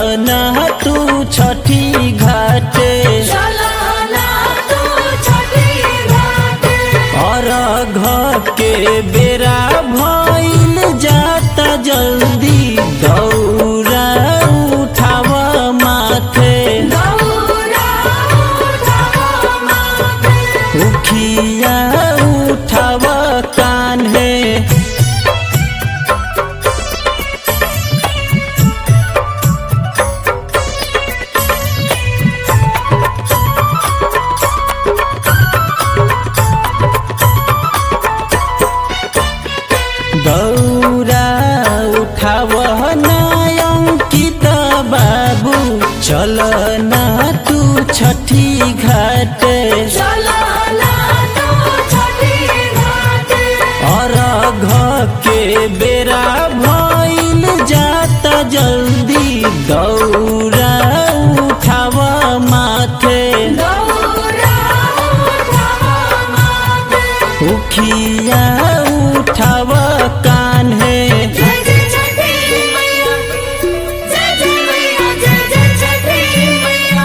ना तू छठी घाटे चला ना तू छठी घाटे और घ के बेरा भइल जाता जल्दी दौरा उठाव माथे दौरा उठावा माथे उखिया उठाव कान्हे दौरा उठाव नयंकित बाबू चल ना तू छठी घाटे चला ना तू छठी घाटे और घ के बेरा भइल जाता जल्दी दौरा उठाव माथे दौरा उठावा माथे उखिया उठाव कान्हे जय जय छठी मैया जय जय मैया जय जय छठी मैया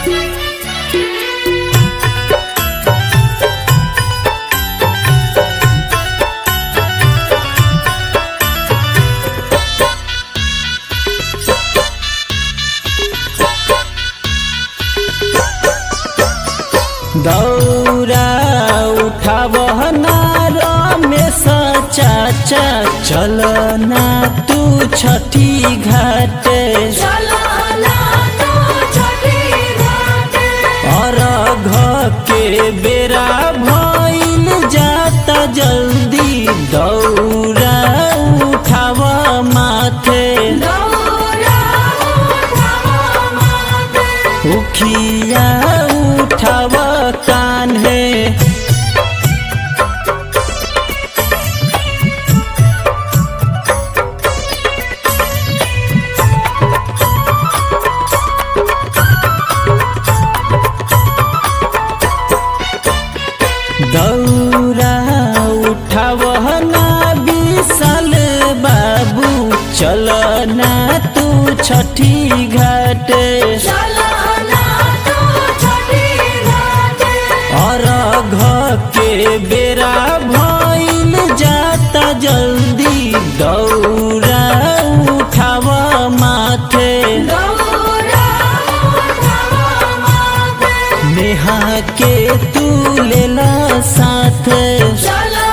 दौरा उठाव रमेश चाचा चल ना तू छठी घाटे चला ना तू छठी घाटे और घ के बेरा भइल जाता जल्दी दौरा उठाव माथे दौरा उठावा माथे उखिया उठाव कान्हे दौरा उठाव ना विशाल बाबू चल ना तू छठी घाटे चला ना तू छठी घाटे और घ के बेरा भइल जाता जल्दी दौरा उठाव माथे दौरा उठावा माथे नेहा के तू लेला साथ चला